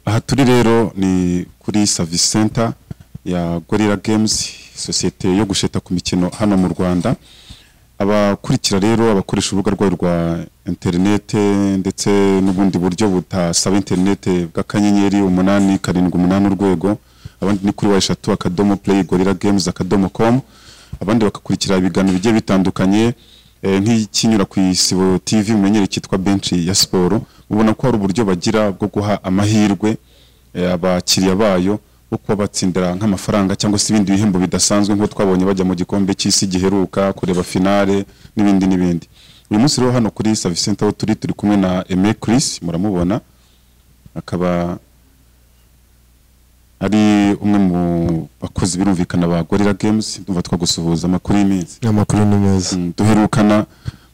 aha turi rero ni kuri savisi senta ya gorira gemuzi sosiyete yo gusheta ku mikino hano mu rwanda abakurikira rero abakoresha urubuga rwayo rwa interinete ndetse n'ubundi buryo butasaba interinete bw'akanyenyeri umunani karindwi umunani urwego abandi ni kuri wa eshatu akadomo play gorira games akadomo com abandi bakakurikira ibiganiro bigiye bitandukanye eh, nk'ikinyura ku isibo tv mumenyere cyitwa bench ya siporo ubona ko hari uburyo bagira bwo guha amahirwe eh, abakiriya bayo bwo kuba batsindira nk'amafaranga cyangwa se ibindi bihembo bidasanzwe nk'uko twabonye bajya mu gikombe cy'isi giheruka kureba finale n'ibindi n'ibindi uyu munsi rero hano kuri service center aho turi turi kumwe na Aimé Chris muramubona akaba ari umwe mu bakozi birumvikana ba Gorilla Games ndumva twagusuhuza amakuru y'iminsi amakuru ni meza Mm, duherukana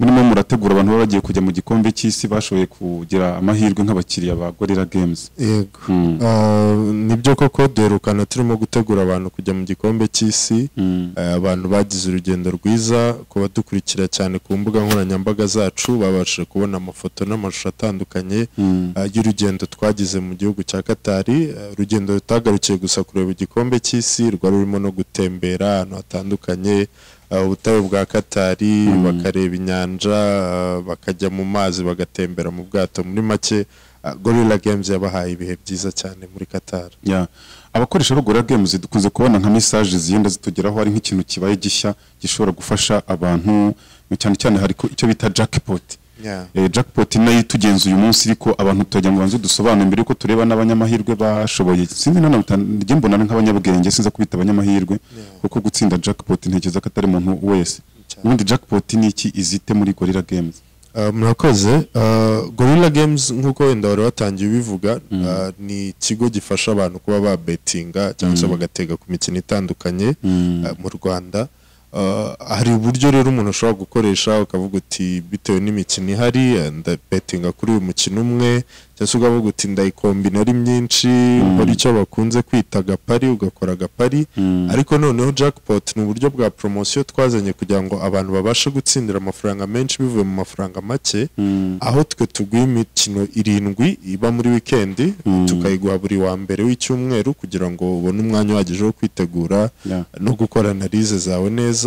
murimo murategura abantu baba bagiye kujya mu gikombe cy'isi bashoboye kugira amahirwe nk'abakiriya ba Gorilla Games yego Mm, Ah, nibyo koko duherukana turimo gutegura abantu kujya mu gikombe cy'isi mm, Eh, abantu bagize urugendo rwiza ku badukurikira cyane ku mbuga nkoranyambaga zacu babashije kubona amafoto n'amashusho atandukanye mm, eh, y'urugendo twagize mu gihugu cya Katari Eh, urugendo rutagarukiye gusa kureba igikombe cy'isi rwari rurimo no gutembera ahantu hatandukanye eh, ubutayu bwa Katari Mm. bakareba inyanja eh, bakajya mu mazi bagatembera mu bwato muri make eh, Gorilla Games yabahaye ibihe byiza cyane muri Katari yeah. abakoresha ba Gorilla Games dukunze kubona nka message zigenda zitugeraho hari nk'ikintu kibaye gishya gishobora gufasha abantu cyane cyane hari ko- icyo bita jackpot yeah. Eh, jackpot nayo itugenza uyu munsi ariko abantu tujya ngo banze dusobanure mbere yuko tureba n'abanyamahirwe bashoboye sinzi na none njye mbona ari nk'abanyabwenge sinza kubita abanyamahirwe Yeah. kuko gutsinda jackpot ntekereza ko atari umuntu wese Cyane. ubundi jackpot ni iki izite muri gorilla games Uh, murakoze uh, gorilla games nk'uko wenda wari watangiye ubivuga Mm. uh, ni ikigo gifasha abantu kuba babetinga cyangwa se Mm. bagatega ku mikino itandukanye Mm. uh, mu rwanda Uh, hari uburyo rero umuntu ashobora gukoresha ukavuga uti bitewe n'imikino ihari uh, ndabetinga kuri uyu mukino umwe cyangwa se ukavuga uti ndayikombina ari myinshi Mm. ukora icyo bakunze kwita agapari ugakora agapari Mm. ariko noneho jackpot ni uburyo bwa promosiyo twazanye kugira ngo abantu babashe gutsindira amafaranga menshi bivuye mu mafaranga make Mm. aho twe tuguha imikino irindwi iba muri wikendi Mm. tukayiguha buri wa mbere w'icyumweru kugira ngo ubone umwanya uhagije wo kwitegura Yeah. no gukora analize zawe neza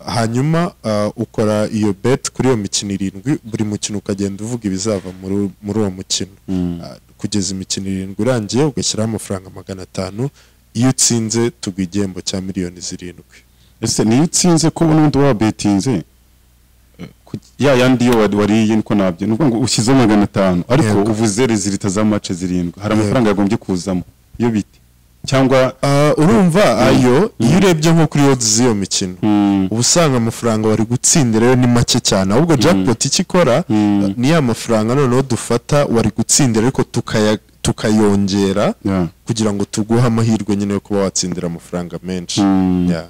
hanyuma ah, ukora iyo bet kuri iyo mikino irindwi buri mukino ukagenda uvuga ibizava muri muri uwo mukino Mm. Ah, kugeza imikino irindwi irangiye ugashyiraho amafaranga magana atanu iyo utsinze tuguha igihembo cya miliyoni zirindwi ese niyo utsinze ko n'undi wabetinze Eh, ku- ya yandi yo wari- wariye niko nabyo ni ukuvuga ngo ushyizeho magana atanu ariko Yego. uvuze rezilita z'amace zirindwi hari Yego. amafaranga yagombye kuzamo iyo bite cyangwa Ah, urumva ayo iyo urebye nko kuri odds z'iyo mikino Mm. uba usanga amafaranga wari gutsindira yo ni make cyane ahubwo jackpot icyo ikora Mm. ni ya mafaranga noneho dufata wari gutsindira ariko tukaya- tukayongera Yeah. kugira ngo tuguhe amahirwe nyine yo kuba watsindira amafaranga menshi Mm. Yeah.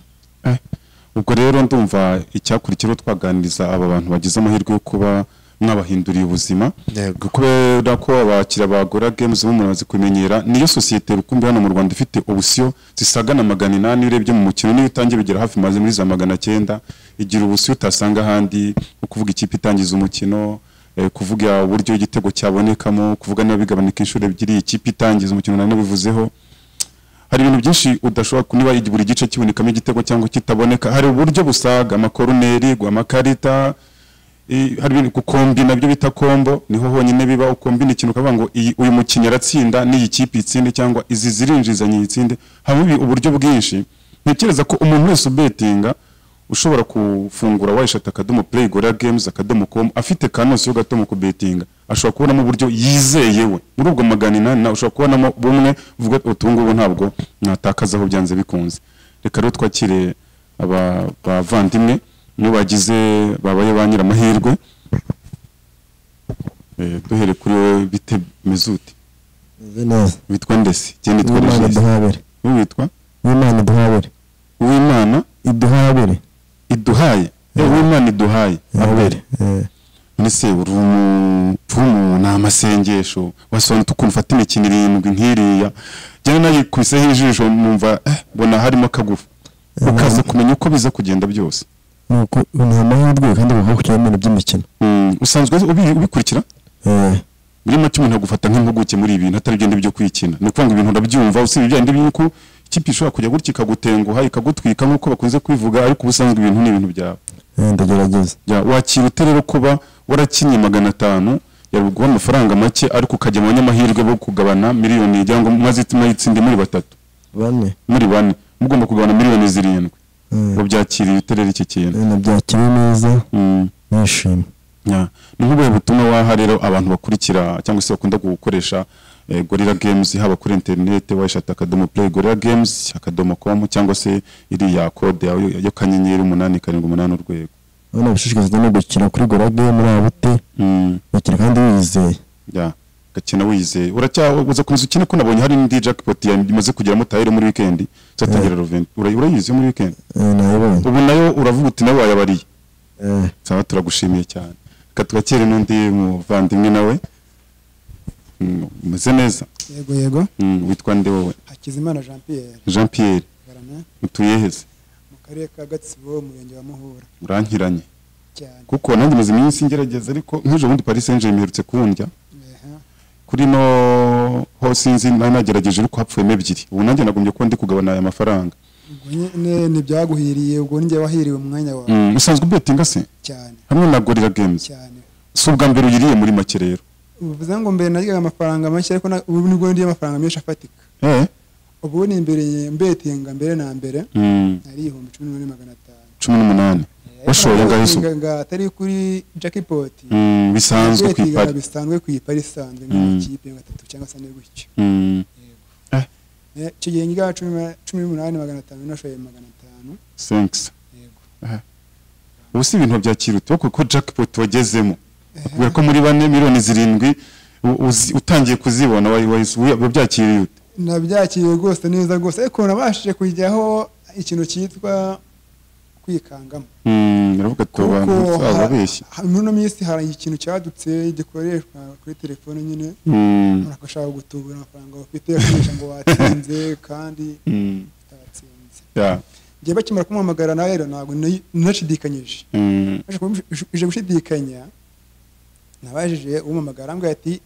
ubwo rero ndumva icyakurikiyeho twaganiriza aba bantu bagize amahirwe yo kuba mwabahinduriye ubuzima Yego. kubera ko abakiriya ba Gorilla Games bo murazi kumenyera niyo sosiyete rukumbi hano mu Rwanda ifite ubusiyo zisaga na magana inani urebye mu mukino niyo utangiye bigera hafi maze muri za magana cyenda igira ubusiyo utasanga ahandi ukuvuga ikipe itangiza umukino eh, kuvuga uburyo igitego cyabonekamo kuvuga niba bigabanuka inshuro ebyiri ikipe itangiza umukino nanabivuzeho hari ibintu byinshi udashobora ku- niba buri gice kibonekamo igitego cyangwa kitaboneka hari uburyo busaga amakoruneri amakarita i- hari ibintu gukombi nabyo bita kombo niho honyine biba ukombina ikintu ukavuga ngo iyi- uyu mukinnyi aratsinda n'iyi kipe itsinde cyangwa izi zirinjiza nyitsinde habamo ibi- uburyo bwinshi ntekereza ko umuntu wese ubetinga ushobora kufungura wayishata akadomo play gorilla games akadomo com afite kanose yo gato mu kubetinga ashobora kubonamo uburyo yizeye we muri ubwo magana inani nawe ushobora kubonamo bumwe uvuga ati utu ngubu ntabwo natakazaho byanze bikunze reka rero twakire aba bavandimwe niyo bagize babaye ba nyiramahirwe Eh, duhere kuri wowe bite meze ute Meze neza witwa ndesi njye nitwa uwimana regis iduhabure wowe witwa uwimana iduhabure uwimana iduhabure iduhaye Eh, uwimana iduhaye habure none se uri umupfumu ni amasengesho wasobanutse ukuntu ufata imikino irindwi nk'iriya njyewe nayikubiseho ijisho numva eh, mbona harimo akagufa ukaza kumenya uko biza kugenda byose ni uko ni amahirwe kandi bakaba bakurikiye ibintu by'imikino Mm, usanzwe ubi- ubikurikira Eh, muri make umuntu agufata nk'impuguke muri ibi bintu atari byo byo kwikina ni ukuvuga ngo ibintu urabyumva usibye bya bindi by'uko ikipe ishobora kujya gutya ikagutenguha ikagutwika nk'uko bakunze kwivuga ariko ubusanzwe ibintu ni ibintu byawe Eh, ndagerageza Ya, wakira ute rero kuba warakinnye magana atanu yaguha amafaranga make ariko ukajya mu banyamahirwe bo kugabana miliyoni cyangwa maze itima muri batatu bane muri bane mugomba kugabana miliyoni zirindwi Eh, ngo byakiriye ute rero iki kintu eh, nabyakiriye neza Mm. nishimye Ya, ni nk'ubuhe butumwa waha rero abantu bakurikira cyangwa se bakunda gukoresha eh, gorilla games haba kuri interineti wayishata akadomo play gorilla games akadomo com cyangwa se iriya kode yawe yo- yo kanyenyeri umunani karindwi umunani urwego abana bashishikarizwa no gukina kuri gorage muri abute Mm. bakina kandi wizeye ya gakina wizeye uracyaza kunzu ukina ko nabonye hari n'indi jackpot ya- imaze kugeramo tayire muri weekend zatangira Revent Ura- urayizi yo muri weekend Eh, nayibonye ubu nayo uravuga uti nawe wayabariye Eh, saba turagushimiye cyane reka twakire n'undi muvandimwe nawe Mm, umeze neza yego yego Mm, witwa nde wowe hakizimana jean pierre jean pierre garama utuyeheze mu karere ka gatsibo umurenge wa muhura urankiranye cyane kuko nanjye maze iminsi ngerageza ariko nk'ejo bundi paris saint germain iherutse kundya Eha, kuri no ho sinzi nari nagerageje ariko hapfuyemo ebyiri ubu nanjye nagombye kuba ndi kugabana aya mafaranga ubwo nyine ntibyaguhiriye ubwo njye wahiriwe umwanya wawe Mm, usanzwe ubetinga se cyane hamwe na gorilla games cyane si ubwa mbere uyiriye muri make rero bivuze ngo mbere naryaga amafaranga make ariko na- ubu nibwo ndiye amafaranga menshi afatika eh ubu ni imbere mbetinga mbere na mbere mm, ari ihumbi cumi n'umwe magana atanu cumi n'umunani washoye angahe se Betinga nga atari kuri jackpot Mm, bisanzwe ku Betinga ipari bisanzwe ku ipari isanzwe Mm. nk'amakipe nka atatu cyangwa se ane gutyo Mm, Eh, icyo gihe ngira cumi na- cumi n'umunani magana atanu nashoye magana atanu thanks yego ubu si ibintu byakirutse kuko jackpot wagezemo Ehe. kubera ko muri bane miliyoni zirindwi u- uzi- utangiye kuzibona wayi- wayi- wabyakiriye ute nabyakiriye rwose neza rwose ariko nabashije kujyaho ikintu cyitwa kwikangamo Mm, uravuga ati abantu ha- ababeshye ha- muri ino minsi hari ikintu cyadutse gikoreshwa kuri telefone nyine Mm, umuntu agashaka gutubura amafaranga bafite akoresha ngo watsinze kandi mm, utatsinze yeah, njye bakimara kumuhamagara nawe rero ntabwo nari- nashidikanyije mm, Naje kumu- uje gushidikanya nabajije umuhamagara arambwira ati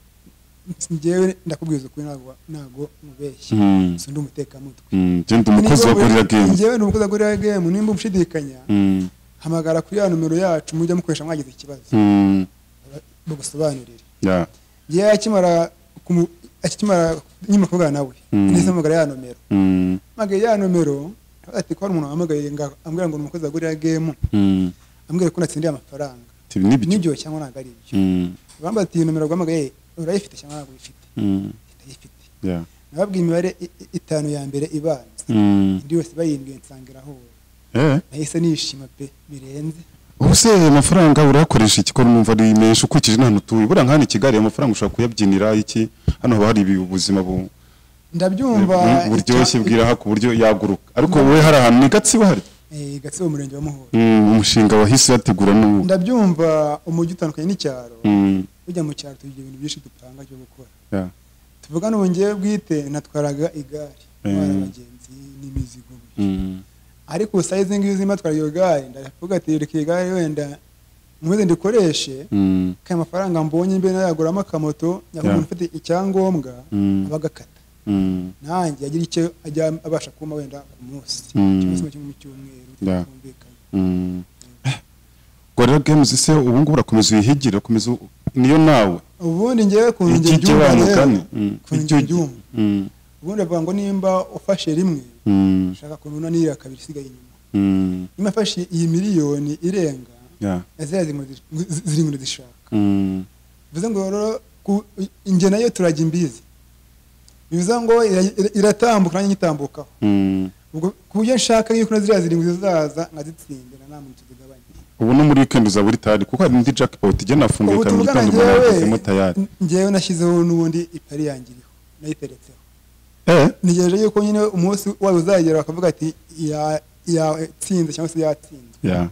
njyewe ndakubwiza ukuri ntabwo ntabwo mubeshye mm, si ndi umutekamutwe mm, genda umukozi wa gorilla games njyewe ni umukozi wa gorira gemu nimba ushidikanya Mm, hamagara kuri ya nomero yacu mujya mukoresha mwagize ikibazo mm, bagusobanurire yeah, yewe akimara kumu- akimara nyuma kuvugana nawe Mm. nahise mpamagara ya nomero mm, mpagaye ya nomero ati ko hari umuntu wahamagaye ngo ambwira ngo ni umukozi wa gorira gemu mm. ambwira ko natsindiye amafaranga Ati, ni ibiki? nibyo cyangwa ntabwo ari ibyo Mm, bamba ati iyi nomero guhamagaye urayifite cyangwa ntabwo uyifite mm, ndayifite yeah, nababwiye imibare i- i- itanu ya mbere ibanza mm. indi yose bayindwiye nsangira aho Eh, nahise nishima pe birenze ubuse amafaranga urayakoresha iki ko numva ari menshi ukurikije n'ahantu utuye buriya nk'ahantu i kigali ayo mafaranga ushobora kuyabyinira iki hano haba hari ibi- ubuzima bu- ndabyumva bu- buryoshye bwiraha ku buryo yaguruka ariko wowe hari ahantu ni gatsibo hari Eh, gatsibo umurenge wa muhora Mm, umushinga wahise uyategura n'ubu ndabyumva umujyi utandukanye n'icyaro Mm, ujya mu cyaro tugira ibintu byinshi dupanga byo gukora yeah, tuvuga n'ubungewe bwite natwaraga igare ntwara Mm. abagenzi n'imizigo mm, ariko sayizi ngizi matwara iyo gare ndavuga ati reka iyi gare wenda muze ndikoreshe mm, kaya amafaranga mbonye mbere nayaguramo akamoto nyakubahwa umuntu ufite icyangombwa Mm. aba agakata mm, nanjye agira icyo ajya abasha kuma wenda ku munsi Mm. cyangwa se mu cyumweru- mu cyumweru Yeah. twumvikanye. mm. gorilla games se ubu ngubu urakomeza uyihigira urakomeza u- niyo nawe ubundi ngewe ku njye Ikijya byumva abantu rero, kane. Mm. ku njye Icyo- byumva Mm, ubundi avuga ngo nimba ufashe rimwe mm, ushaka kununanira kabiri isigaye inyuma mm, nimba afashe iyi miliyoni irenga yeah, ziriya zirimo zi- zirimo ndizishaka mm, bivuze ngo rero ku- njye nayo turajya imbizi bivuze ngo ira- ira- iratambuka nanjye nyitambukaho mm. ubwo ku buryo nshaka yuko na ziriya zirindwi zizaza nkazitsindira nta muntu tuzigabanya ubu no muri weekend uzaba uri tayari kuko hari indi jackpot igenda afunguye ubu kabiri tuvugana itanu umuntu yagezemo tayari ngewe ngewe nashyizeho n'ubundi ipari yanjye iriho nayiteretseho eh ntegereje yuko nyine umunsi wayo uzagera bakavuga ati ya- yatsinze cyangwa se yatsinzwe yeah. cyane.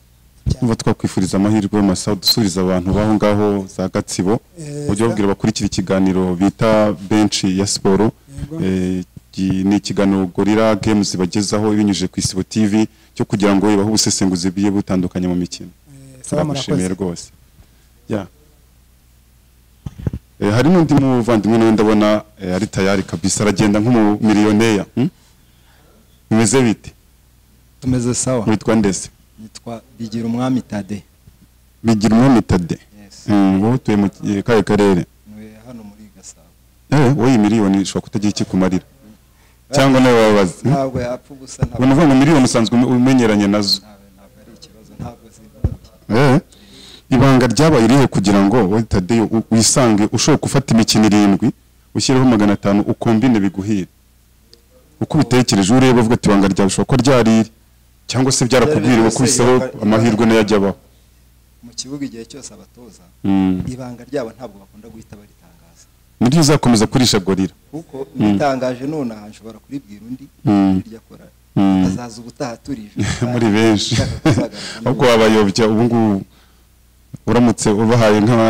Niba twakwifuriza amahirwe masa dusubiza abantu baho ngaho za Gatsibo Eh, ujye babwira bakurikira ikiganiro bita benshi ya siporo Yego. Eh, gi- ni ikiganiro gorira games bagezaho binyujije ku isibo tv cyo kugira ngo ibahe ubusesenguzi bugiye butandukanye mu mikino eh, sawa, turamushimiye murakoze rwose Ya. Eh, hari n'undi muvandimwe nawe ndabona eh, ari tayari kabisa aragenda nk'umumiliyoneri hmm? bimeze bite tumeze sawa witwa ndese nitwa bigira umwami tade bigira umwami tade Yes. Mm, wowe utuye mu eh, kahe karere Ntuye hano muri gasabo Eh, wowe iyi miliyoni ishobora kutagira icyo ikumarira cyangwa nawe wababaza hmm? ntabwo yapfa ubusa ntabwo ubona uvuga ngo miliyoni usanzwe ume- umenyeranye nazo ntabwo ntabwo ari ikibazo ntabwo zivunguye Eh, ibanga ryabaye irihe kugira ngo wowe tadeyo u- wisange ushobora gufata imikino irindwi ushyireho magana atanu ukombine biguhire uko ubitekereje ureba uvuga ati ibanga ryawe ushobora kuba ryariri cyangwa se byarakubwiriwe Ryari rwose kubisaho ibanga- amahirwe nayo ajya abaho mu kibuga igihe cyose abatoza Mm. ibanga ryabo ntabwo bakunda guhita baritangaza nibyo uzakomeza kurisha gorira kuko nitangaje nonaha nshobora kuribwira undi Mm. iryo akora Mm. azaza ubutaha turije muri benshi Ushaka kuzagaruka nawe. ahubwo wabayobya ubu ngubu uramutse ubahaye nka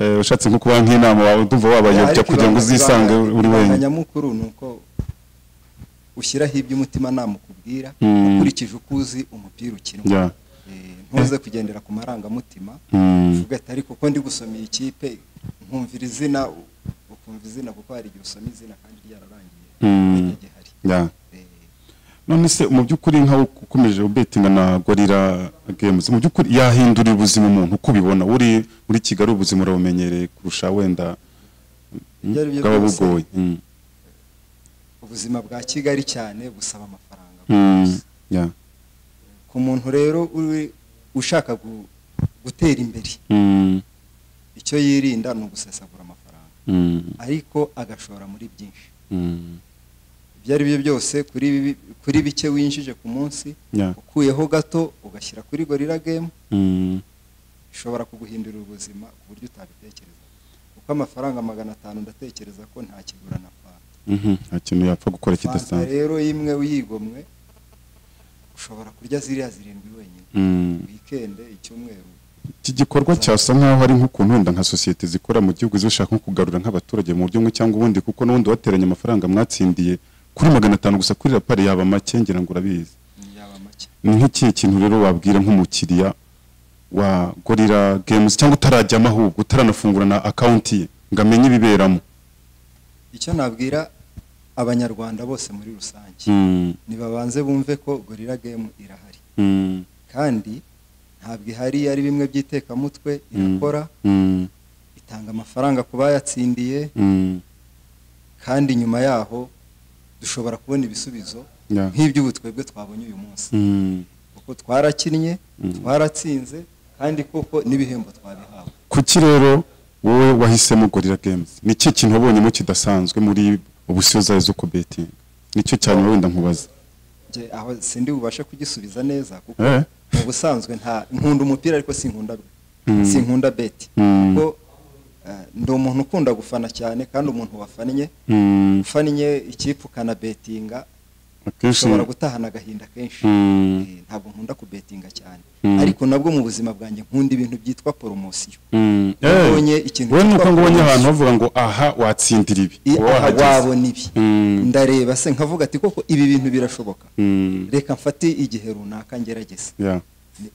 eh, ushatse nko kubaha nk'inama wawe ndumva wabayobya Ariko kugira ngo ibanga- uzisange ibanga- uri ibanga wenyine nyamukuru ni uko ushyiraho ibyo umutima nama ukubwira Mm. ukurikije uko uzi umupira ukinwa Yeah. Eh, ntuze kugendera ku marangamutima Mm. uvuga ati ariko ko ndi gusomera ikipe nkumvira izina u- ukumva izina kuko hari igihe usoma izina kandi ryararangiye Mm. Igihe gihari Yeah. Eh, none se mu by'ukuri nkaho ukomeje ubetinga na gorira games mu by'ukuri yahindurira ubuzima umuntu uko ubibona uri muri kigali ubuzima urabumenyereye kurusha wenda mm, Ibyo ari byo bwaba byose. bugoye Mm, ubuzima bwa kigali cyane busaba amafaranga mm, yeah, ku muntu rero uri ushaka gu- gutera imbere mm, icyo yirinda ni ugusesagura amafaranga mm, ariko agashora muri byinshi mm, ibyo ari byo byose kuri bi- kuri bike winjije ku munsi yeah, ukuyeho gato ugashyira kuri gorira gemu mm, ishobora kuguhindurira ubuzima ku buryo utabitekereza kuko amafaranga magana atanu ndatekereza ko nta kigura na fanta mhm, nta kintu yapfa gukora fanta kidasanzwe rero imwe uyigomwe ushobora kurya ziriya zirindwi wenyine Mm. wikende icyumweru iki gikorwa cyasa nk'aho ari nk'ukuntu wenda nka sosiyete zikora mu gihugu zishaka nko kugarura nk'abaturage mu buryo bumwe cyangwa ubundi kuko n'ubundi wateranye amafaranga mwatsindiye kuri magana atanu gusa kuri rapari yaba make ngira ngo urabizi ni yaba make ni nk'ikihe kintu rero wabwira nk'umukiriya wa gorira games cyangwa utarajyamo ahubwo utaranafungura na akawunti ye ngo amenye ibiberamo icyo nabwira abanyarwanda bose muri rusange Mm, nibabanze bumve ko gorira gemu irahari mm, kandi ntabwo ihari ari bimwe by'itekamutwe irakora mm, itanga amafaranga ku bayatsindiye mm, kandi nyuma yaho dushobora kubona ibisubizo yeah, nk'iby'ubu twebwe twabonye uyu munsi mm. kuko twarakinnye Mm. twaratsinze kandi koko n'ibihembo twabihawe kuki rero wowe wahisemo gorira games ni ikihe kintu wabonyemo kidasanzwe muri ubusiyo zayo zo kubetinga nicyo cyane wenda nkubaza Njye aho sindi bubashe kugisubiza neza kuko Eh? mu busanzwe nta nkunda umupira ariko sinkunda Mm. sinkunda beti Mm. kuko eh, ndi umuntu ukunda gufana cyane kandi umuntu wafannye Mm, ufannye ikipe ukanabetinga akenshi ushobora gutahana agahinda kenshi Mm. Eh, ntabwo nkunda kubetinga cyane Mm. ariko nabwo mu buzima bwanjye nkunda ibintu byitwa poromosiyo Mm, eh, wabonye ikintu wowe nuko cyitwa ngo ubonye bonus. ahantu bavuga ngo aha watsindira ibi I- uba aha wahageze. wabona ibi Mm. ndareba se nkavuga ati koko ibi bintu birashoboka Mm, reka mfate igihe runaka ngerageze yeah.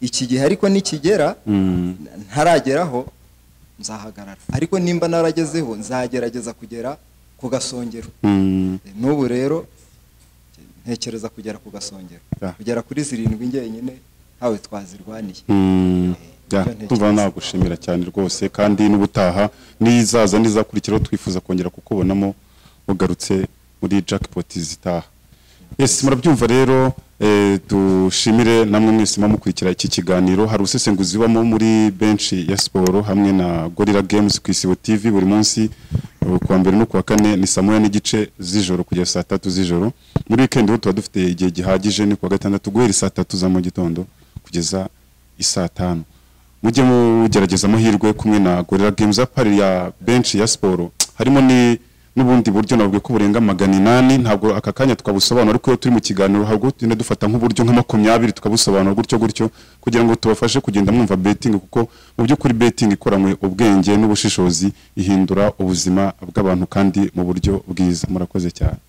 iki gihe ariko nikigera Mm. n- ntarageraho nzahagarara ariko nimba naragezeho nzagerageza kugera ku gasongero Mm. Eh, n'ubu rero ntekereza kugera ku gasongero Yeah. kugera kuri zirindwi njyenyine ntawe twazirwaniye Mm, yeah, tuva nagushimira cyane rwose kandi n'ubutaha n'izaza n'izakurikiraho twifuza kongera kukubonamo ugarutse muri jackpot zitaha yes murabyumva rero eh, dushimire namwe mwese mukurikira iki kiganiro hari usesenguzi ubamo muri benshi ya siporo hamwe na gorilla games ku isibo tv buri munsi eh, kuwa mbere no kuwa kane ni saa moya n'igice z'ijoro kugera saa tatu z'ijoro muri weekend ho tuba dufite igihe gihagije ni kuwa gatandatu guhera saa tatu za mu gitondo kugeza isaa tanu mujye mugerageza amahirwe kumwe na gorira games apari ya benshi ya siporo harimo ni n'ubundi buryo navuga ko burenga magana inani ntabwo aka kanya twabusobanura ariko iyo turi mu kiganiro ntabwo tugenda dufata nk'uburyo nka makumyabiri tukabusobanura gutyo gutyo kugira ngo tubafashe kugenda mwumva betingi kuko mu by'ukuri betingi ikoranywe ubwenge n'ubushishozi ihindura ubuzima bw'abantu kandi mu buryo bwiza murakoze cyane